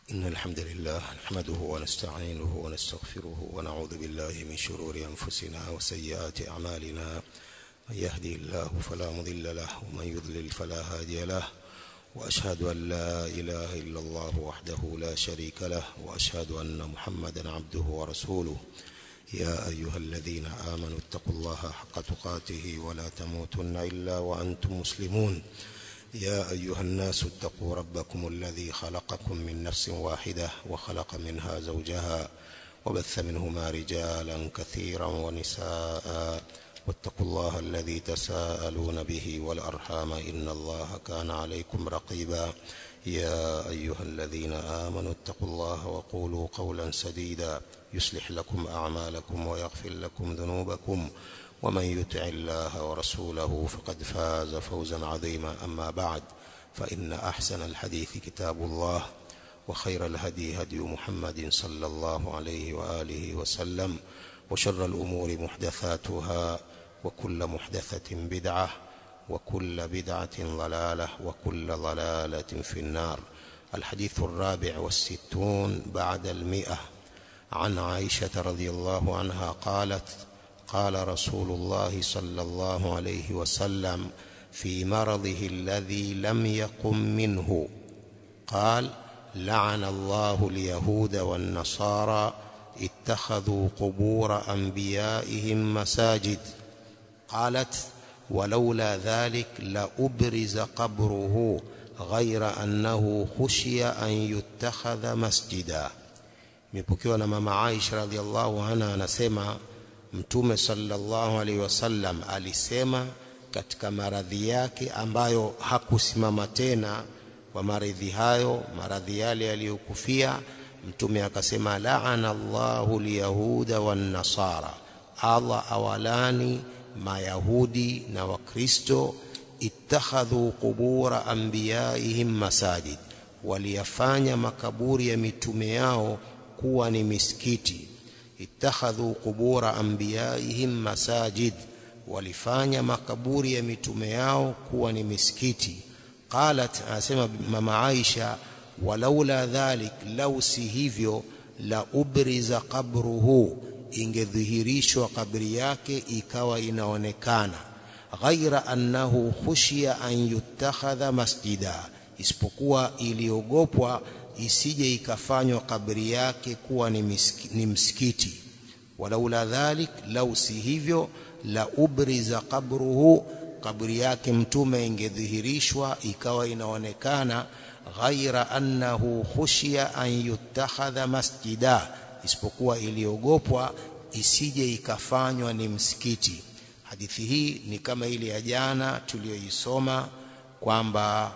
إن الحمد لله نحمده ونستعينه ونستغفره ونعوذ بالله من شرور أنفسنا وسيئات أعمالنا من يهدي الله فلا مضل له ومن يضلل فلا هادي له وأشهد أن لا إله إلا الله وحده لا شريك له وأشهد أن محمدا عبده ورسوله يا أيها الذين آمنوا اتقوا الله حق تقاته ولا تموتن إلا وأنتم مسلمون يا أيها الناس اتقوا ربكم الذي خلقكم من نفس واحدة وخلق منها زوجها وبث منهما رجالا كثيرا ونساء واتقوا الله الذي تساءلون به والأرحام إن الله كان عليكم رقيبا يا أيها الذين آمنوا اتقوا الله وقولوا قولا سديدا يصلح لكم أعمالكم ويغفر لكم ذنوبكم ومن يطع الله ورسوله فقد فاز فوزا عظيما أما بعد فإن أحسن الحديث كتاب الله وخير الهدي هدي محمد صلى الله عليه وآله وسلم وشر الأمور محدثاتها وكل محدثة بدعة وكل بدعة ضلالة وكل ضلالة في النار الحديث الرابع والستون بعد المئة عن عائشة رضي الله عنها قالت قال رسول الله صلى الله عليه وسلم في مرضه الذي لم يقم منه قال لعن الله اليهود والنصارى اتخذوا قبور أنبيائهم مساجد قالت ولولا ذلك لأبرز قبره غير أنه خشي أن يتخذ مسجدا imepokewa na mama Aisha radhiallahu anha anasema Mtume sallallahu alaihi wasallam alisema katika maradhi yake ambayo hakusimama tena kwa maradhi hayo maradhi yale yaliyokufia Mtume akasema laana Allahu liyahuda wan nasara Allah awalani mayahudi na wakristo ittakhadhu qubura anbiyaihim masajid waliyafanya makaburi ya mitume yao kuwa ni misikiti ittakhadhu qubura anbiyaihim masajid walifanya makaburi ya mitume yao kuwa ni misikiti qalat anasema mama Aisha walaula dhalik lau si hivyo la ubriza qabruhu ingedhihirishwa kabri yake ikawa inaonekana ghaira annahu khushiya an yutakhadha masjida isipokuwa iliogopwa isije ikafanywa kabri yake kuwa ni, miski, ni msikiti walaula dhalik lau si hivyo la ubriza qabruhu kabri yake mtume ingedhihirishwa ikawa inaonekana ghaira annahu khushiya an yutakhadha masjida isipokuwa iliogopwa isije ikafanywa ni msikiti hadithi hii ni kama ile ya jana tuliyoisoma kwamba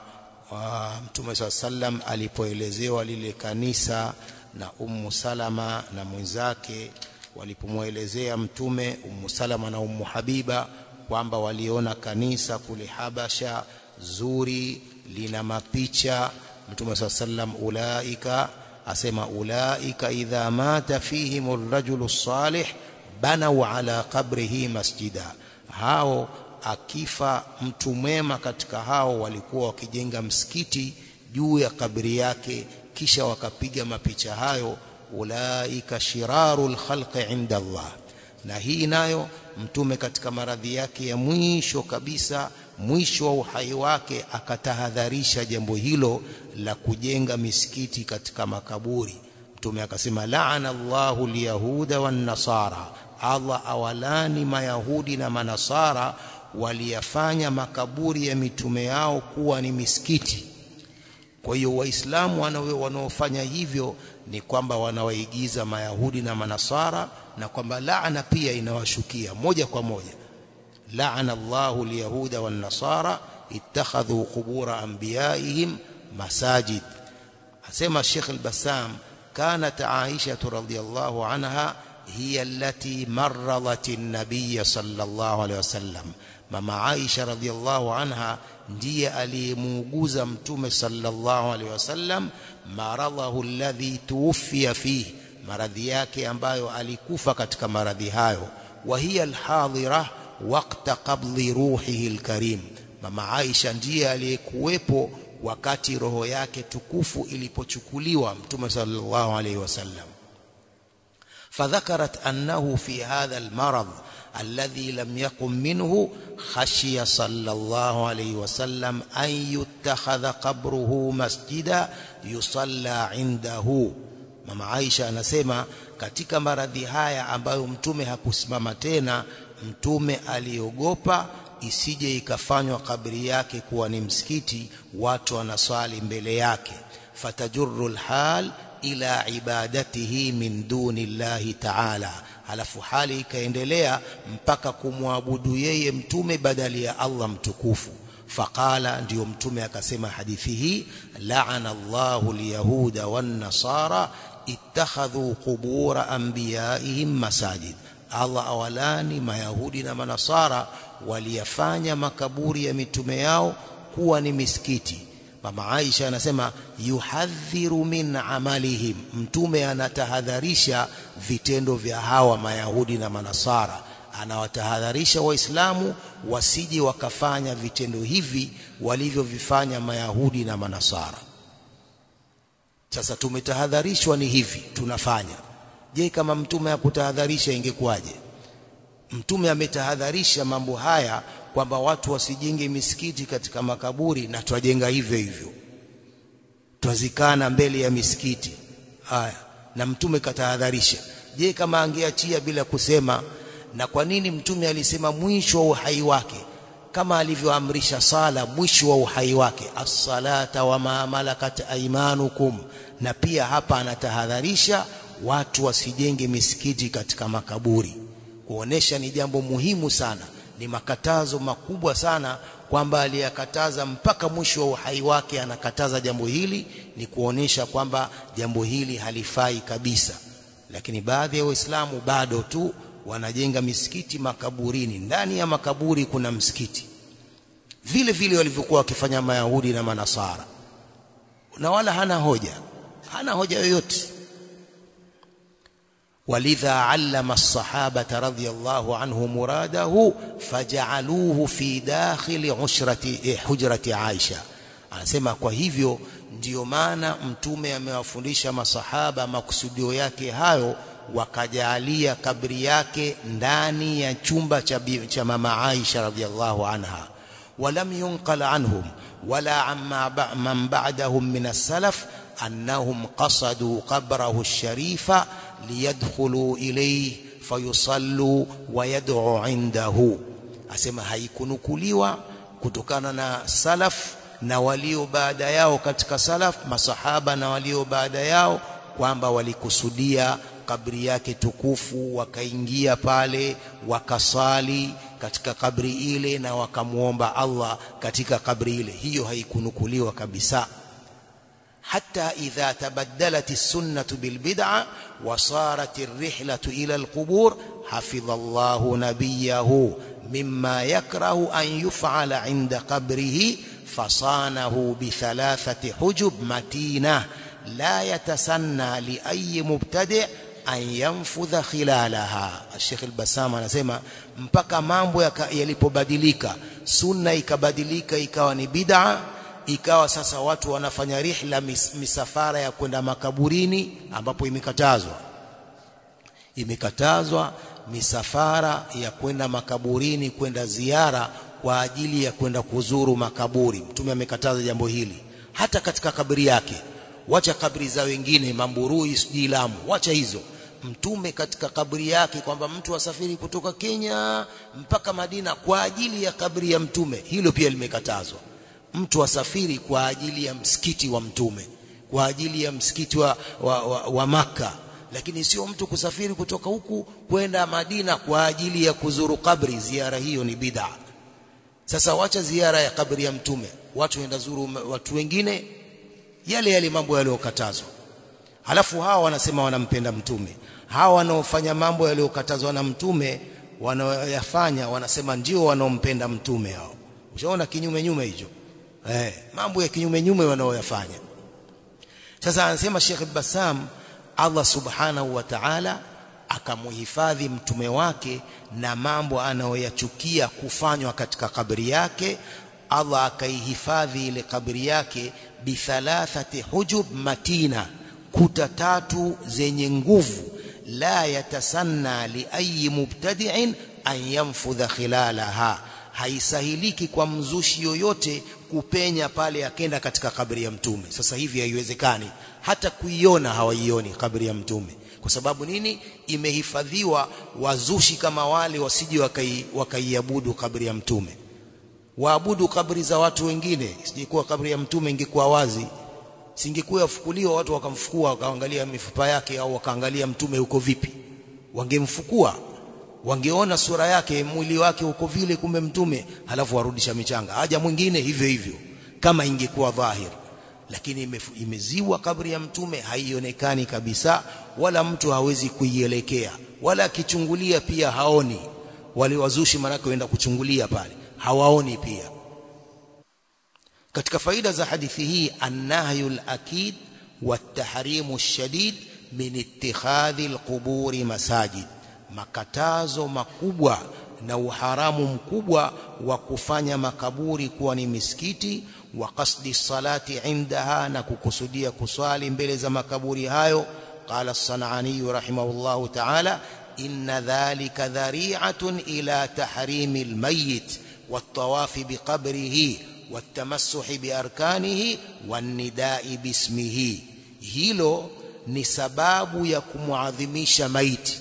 Mtume swalla sallam alipoelezewa lile kanisa na Ummu Salama na mwenzake walipomwelezea Mtume Ummu Salama na Ummu Habiba kwamba waliona kanisa kule Habasha zuri lina mapicha Mtume swalla sallam ulaika asema ulaika idha mata fihim ar-rajulu salih banau ala qabrihi masjida hao akifa mtu mwema katika hao walikuwa wakijenga msikiti juu ya kabri yake kisha wakapiga mapicha hayo ulaika shirarul khalqi inda Allah na hii nayo mtume katika maradhi yake ya mwisho kabisa mwisho wa uhai wake akatahadharisha jambo hilo la kujenga misikiti katika makaburi mtume akasema laana Allahu liyahuda wan nasara Allah awalani mayahudi na manasara waliyafanya makaburi ya mitume yao kuwa ni misikiti kwa hiyo waislamu wanaofanya hivyo ni kwamba wanawaigiza mayahudi na manasara na kwamba laana pia inawashukia moja kwa moja laana Allahu liyahuda wan nasara ittakhadhu qubura anbiyaihim masajid asema Sheikh al-Bassam كانت عائشة رضي الله عنها هي التي مرضت النبي صلى الله عليه وسلم mama Aisha radhiallahu anha ndiye aliyemuuguza mtume sallallahu alaihi wasallam maradhahu alladhi tuwfiya fihi maradhi yake ambayo alikufa katika maradhi hayo wa hiya alhadira waqta qabli ruhihi alkarim mama Aisha ndiye aliyekuwepo wakati roho yake tukufu ilipochukuliwa mtume sallallahu alaihi wasallam فذكرت أنه في هذا المرض الذي لم يقم منه خشي صلى الله عليه وسلم أن يتخذ قبره مسجدا يصلى عنده mama Aisha anasema katika maradhi haya ambayo mtume hakusimama tena mtume aliogopa isije ikafanywa kabri yake kuwa ni msikiti watu wanaswali mbele yake fatajurru alhal ila ibadatihi min duni llahi ta'ala halafu hali ikaendelea mpaka kumwabudu yeye mtume badali ya Allah mtukufu faqala ndio mtume akasema hadithi hii la'ana Allahu alyahuda wan nasara ittakhadhu qubura anbiyaihim masajid Allah awalani mayahudi na manasara waliyafanya makaburi ya mitume yao kuwa ni misikiti mama Aisha anasema yuhadhiru min amalihim mtume anatahadharisha vitendo vya hawa mayahudi na manasara anawatahadharisha waislamu wasije wakafanya vitendo hivi walivyovifanya mayahudi na manasara sasa tumetahadharishwa ni hivi tunafanya je kama mtume hakutahadharisha ingekuwaje mtume ametahadharisha mambo haya kwamba watu wasijenge misikiti katika makaburi na twajenga hivyo hivyo twazikana mbele ya misikiti haya na mtume katahadharisha je kama angeachia bila kusema na kwa nini mtume alisema mwisho wa uhai wake kama alivyoamrisha sala mwisho wa uhai wake as-salata wa ma malakat aymanukum na pia hapa anatahadharisha watu wasijenge misikiti katika makaburi kuonesha ni jambo muhimu sana ni makatazo makubwa sana kwamba aliyakataza mpaka mwisho wa uhai wake anakataza jambo hili ni kuonesha kwamba jambo hili halifai kabisa lakini baadhi ya waislamu bado tu wanajenga misikiti makaburini ndani ya makaburi kuna msikiti vile vile walivyokuwa wakifanya mayahudi na manasara na wala hana hoja hana hoja yoyote ولذا علم الصحابة رضي الله عنه مراده فجعلوه في داخل عشرة حجرة عائشة anasema kwa hivyo ndiyo maana mtume amewafundisha masahaba makusudio yake hayo wakajalia kabri yake ndani ya chumba cha, cha mama Aisha radhiallahu anha walam yunqal anhum wala amma man ba'dahum min as-salaf annahum qasadu qabrahu ash-sharifa liyadkhulu ilayhi fayusallu wa yad'u indahu asema haikunukuliwa kutokana na salaf na walio baada yao katika salaf masahaba na walio baada yao kwamba walikusudia kabri yake tukufu wakaingia pale wakasali katika kabri ile na wakamuomba Allah katika kabri ile hiyo haikunukuliwa kabisa حتى إذا تبدلت السنة بالبدعة وصارت الرحلة إلى القبور حفظ الله نبيه مما يكره أن يفعل عند قبره فصانه بثلاثة حجب متينة لا يتسنى لأي مبتدع an yanfudha khilalaha Sheikh al-Bassam anasema mpaka mambo yalipobadilika sunna ikabadilika ikawa ni bid'a ikawa sasa watu wanafanya rihla mis, misafara ya kwenda makaburini ambapo imekatazwa imekatazwa misafara ya kwenda makaburini kwenda ziara kwa ajili ya kwenda kuzuru makaburi mtume amekataza jambo hili hata katika kaburi yake wacha kabri za wengine mamburui sijui Lamu wacha hizo mtume katika kaburi yake kwamba mtu asafiri kutoka Kenya mpaka Madina kwa ajili ya kabri ya mtume hilo pia limekatazwa mtu asafiri kwa ajili ya msikiti wa mtume kwa ajili ya msikiti wa, wa, wa, wa maka lakini sio mtu kusafiri kutoka huku kwenda Madina kwa ajili ya kuzuru kabri ziara hiyo ni bid'a sasa wacha ziara ya kabri ya mtume watu waenda zuru watu wengine yale yale mambo yaliyokatazwa halafu hawa wanasema wanampenda mtume hawa wanaofanya mambo yaliyokatazwa na mtume wanaoyafanya wanasema ndio wanaompenda mtume hao ushaona kinyume nyume hicho eh mambo ya kinyume nyume wanaoyafanya sasa anasema Sheikh Bassam Allah subhanahu wa ta'ala akamuhifadhi mtume wake na mambo anayoyachukia kufanywa katika kabri yake Allah akaihifadhi ile kabri yake bithalathati hujub matina kuta tatu zenye nguvu la yatasanna li ayi mubtadi'in an yanfudha khilalaha haisahiliki kwa mzushi yoyote kupenya pale akenda katika kabri ya mtume sasa hivi haiwezekani hata kuiona hawaioni kabri ya mtume kwa sababu nini imehifadhiwa wazushi kama wale wasije wakaiabudu wakai kabri ya mtume waabudu kabri za watu wengine sijikuwa kabri ya mtume ingekuwa wazi singekuwa yafukuliwa watu wakamfukua wakaangalia mifupa yake au wakaangalia mtume uko vipi wangemfukua wangeona sura yake mwili wake uko vile kumbe mtume halafu warudisha michanga haja mwingine hivyo hivyo kama ingekuwa dhahir lakini imeziwa kabri ya mtume haionekani kabisa wala mtu hawezi kuielekea wala akichungulia pia haoni wale wazushi manake waenda kuchungulia pale hawaoni pia katika faida za hadithi hii annahyu al-akid wat-tahrimu ash-shadid min ittikhadhi al-quburi masajid makatazo makubwa na uharamu mkubwa wa kufanya makaburi kuwa ni misikiti wa qasdi salati indaha na kukusudia kuswali mbele za makaburi hayo qala as-sanani rahimahullahu ta'ala inna dhalika dhari'atun ila tahrimi al-mayyit wat-tawafi biqabrihi wat-tamassuhi biarkanihi wan-nida'i bismihi hilo ni sababu ya kumuadhimisha maiti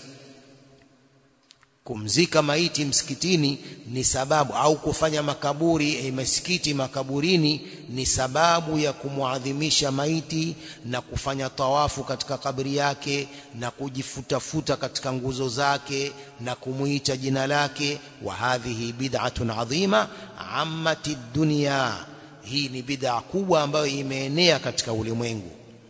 kumzika maiti msikitini ni sababu au kufanya makaburi eh, misikiti makaburini ni sababu ya kumwadhimisha maiti na kufanya tawafu katika kabri yake na kujifutafuta katika nguzo zake na kumuita jina lake wa hadhihi bid'atun adhima ammati dunya hii ni bid'a kubwa ambayo imeenea katika ulimwengu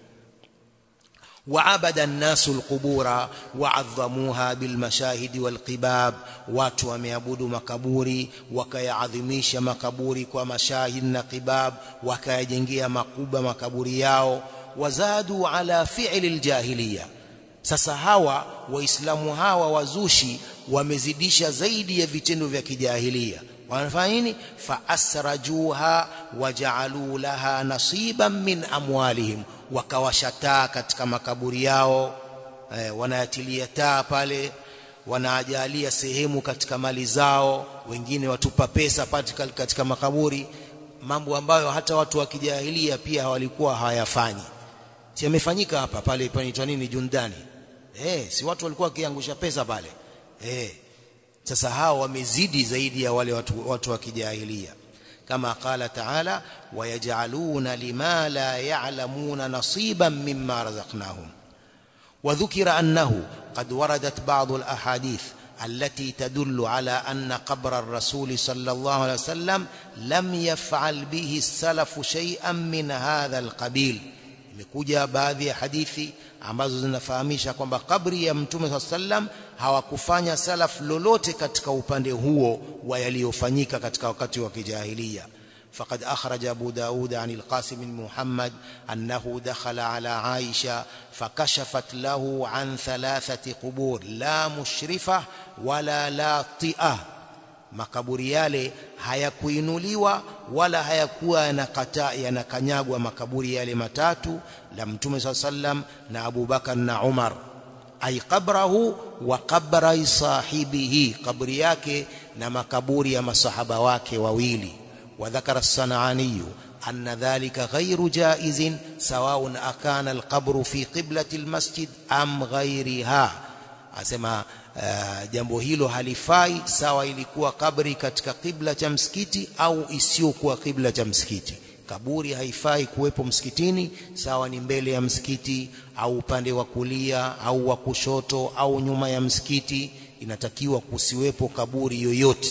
وعبد الناس القبور وعظموها بالمشاهد والقباب watu wameabudu makaburi wakayaadhimisha makaburi kwa mashahid na qibab wakayajengea makuba makaburi yao wazadu ala fi'li aljahiliya sasa hawa waislamu hawa wazushi wamezidisha zaidi ya vitendo vya kijahilia wanafanya nini faasrajuha waja'alu laha nasiban min amwalihim wakawasha taa katika makaburi yao eh, wanayatilia taa pale wanaajalia sehemu katika mali zao wengine watupa pesa katika, katika makaburi mambo ambayo hata watu wa kijahilia pia walikuwa hawayafanyi si yamefanyika hapa pale panaitwa nini Jundani eh si watu walikuwa wakiangusha pesa pale eh sasa hao wamezidi zaidi ya wale watu, watu wa kijahilia كما قال تعالى ويجعلون لما لا يعلمون نصيبا مما رزقناهم وذكر أنه قد وردت بعض الأحاديث التي تدل على أن قبر الرسول صلى الله عليه وسلم لم يفعل به السلف شيئا من هذا القبيل imekuja baadhi ya hadithi ambazo zinafahamisha kwamba kabri ya mtume saa sallam hawakufanya salaf lolote katika upande huo wa yaliyofanyika katika wakati wa kijahilia فقد أخرج أبو داود عن القاسم بن محمد أنه دخل على عائشة فكشفت له عن ثلاثة قبور لا مشرفة ولا لاطئة makaburi yale hayakuinuliwa wala hayakuwa yanakata yanakanyagwa makaburi yale matatu la mtume swalla sallam na Abu Bakar na Umar ay qabrahu wa qabra sahibihi kaburi yake na makaburi ya masahaba wake wawili wa dhakara as-sanani أن ذلك غير جائز سواء أكان القبر في قبلة المسجد أم غيرها asema uh, jambo hilo halifai sawa ilikuwa kabri katika kibla cha msikiti au isiyokuwa kibla cha msikiti kaburi haifai kuwepo msikitini sawa ni mbele ya msikiti au upande wa kulia au wa kushoto au nyuma ya msikiti inatakiwa kusiwepo kaburi yoyote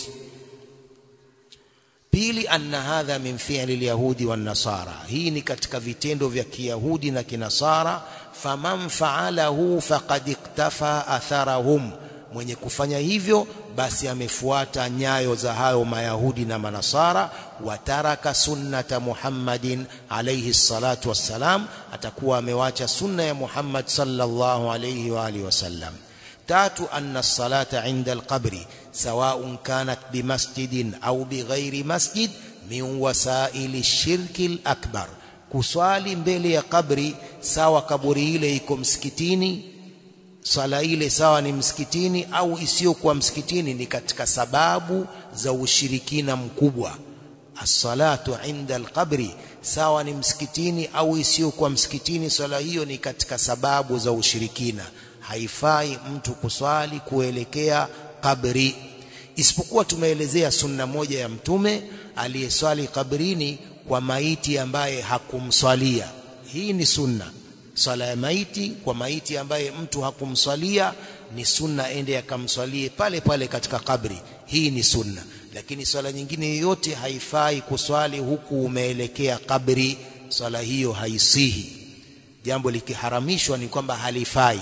pili anna hadha min fi'li alyahudi wan nasara hii ni katika vitendo vya kiyahudi na kinasara faman fa'alahu faqad iktafa atharahum mwenye kufanya hivyo basi amefuata nyayo za hayo mayahudi na manasara wataraka sunnata Muhammadin alayhi salatu wassalam atakuwa amewacha sunna ya Muhammad sallallahu alayhi wa alihi wasallam tatu anna salata inda alqabri سواء كانت بمسجد أو بغير مسجد min wasaili shirki al-akbar kuswali mbele ya kabri sawa kaburi ile iko msikitini swala ile sawa ni msikitini au isiyokuwa msikitini ni katika sababu za ushirikina mkubwa as-salatu inda al-qabri sawa ni msikitini au isiyokuwa msikitini swala hiyo ni katika sababu za ushirikina haifai mtu kuswali kuelekea kabri isipokuwa tumeelezea sunna moja ya mtume aliyeswali kabrini kwa maiti ambaye hakumswalia hii ni sunna swala ya maiti kwa maiti ambaye mtu hakumswalia ni sunna ende akamswalie pale pale katika kabri hii ni sunna lakini swala nyingine yoyote haifai kuswali huku umeelekea kabri swala hiyo haisihi jambo likiharamishwa ni kwamba halifai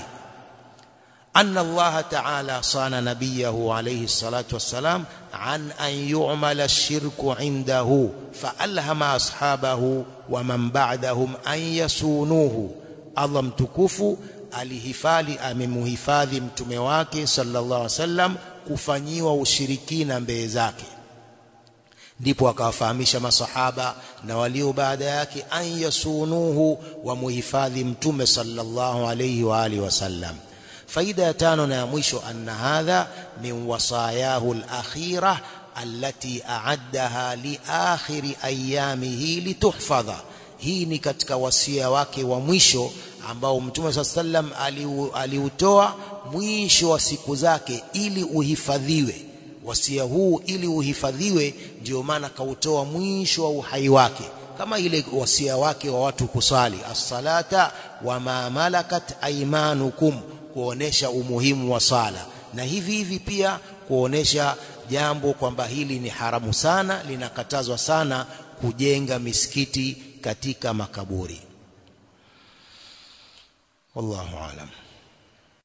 أن الله تعالى صان نبيه عليه الصلاة والسلام عن أن يعمل الشرك عنده فألهم أصحابه ومن بعدهم أن يسونوه الله mtukufu alihifadhi amemhifadhi mtume wake sallallahu alaihi wasallam kufanyiwa ushirikina mbele zake ndipo akawafahamisha masahaba na walio baada yake an yasunuhu wa muhifadhi mtume sallallahu alaihi wa alihi wasallam faida ya tano na ya mwisho anna hadha min wasayahu al-akhirah allati a'addaha li akhiri ayamihi lituhfadha hii ni katika wasia wake wa mwisho ambao mtume saa sallam aliutoa mwisho wa siku zake ili uhifadhiwe wasia huu ili uhifadhiwe ndio maana kautoa mwisho wa uhai wake kama ile wasia wake wa watu kusali as-salata wa ma malakat aymanukum kuonesha umuhimu wa sala na hivi hivi pia kuonesha jambo kwamba hili ni haramu sana linakatazwa sana kujenga misikiti katika makaburi wallahu alam